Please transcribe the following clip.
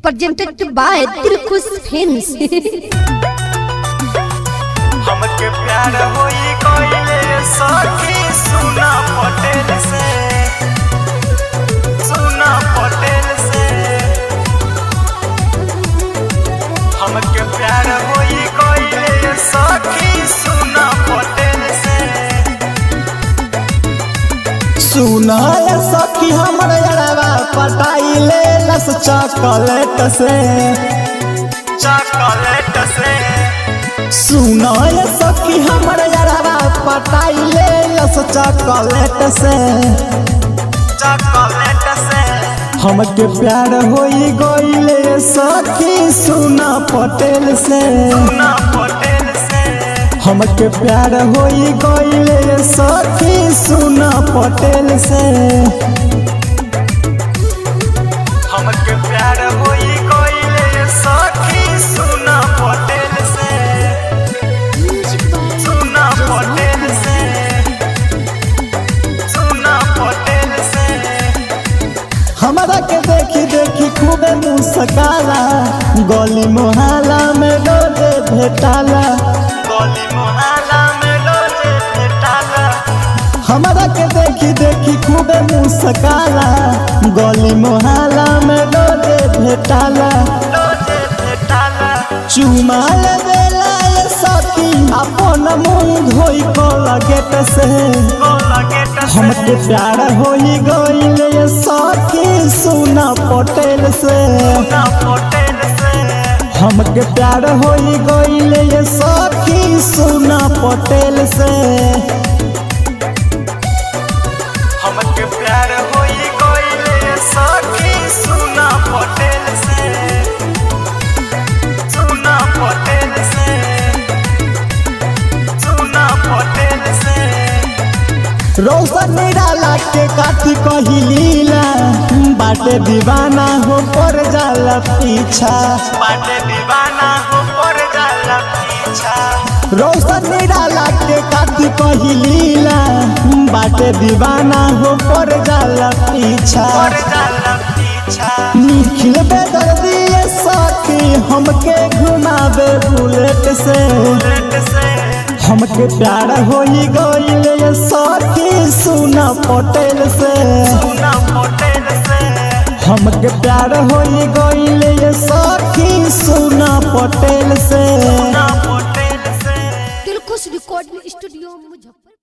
presented by Tirkus Films. हमके प्यार होई कोइले सखी सुना पटेल से सुना पटेल से हमके प्यार होई कोइले सखी सुना पटेल से सुनाय सखी हमर अरवा पटाइले लस चॉकलेट से चॉकलेट से सुनाय सखी हमर अरवा पटाइले लस चॉकलेट से चॉकलेट से हमके प्यार होई गइले सखी सुना पटेल से सुना पटेल से हमके प्यार होई गइले सखी सुना पटेल से हमके प्यार होई कोइले सखी सुना पटेल से सुना पटेल से सुना पटेल से हमरा के देखी देखी खूबे मुस्काला गली मोहल्ला में रोजे भेटाला गली मोहल्ला में रोजे भेटाला हमरा के देखी देखी खूबे मुस्काला गली मोहल्ला में रोजे भेटाला रोजे भेटाला चुमा ले देला ये सखी अपन मुंह धोई को गेट से गोला गेट से हमके प्यार होई गइले ये सखी सुना पटेल से सुना पटेल से हमके प्यार होई गइले ये सखी सुना पटेल से हमके प्यार होई कोइले सखी सुना पटेल से सुना पटेल से सुना पटेल से रोशन निराला के काठी कही लीला बाटे दीवाना हो पर जाला पीछा बाटे दीवाना हो पर जाला पीछा रोशन निराला के काठी कही लीला बाटे दीवाना हो पर जाला पीछा पर जाला पीछा निखिल बेदर्दी ये सखी हमके घुमावे बुलेट से लेट से हमके प्यार होई गइले ये सखी सुना पटेल से सुना पटेल से हमके प्यार होई गइले ये सखी सुना पटेल से सुना पटेल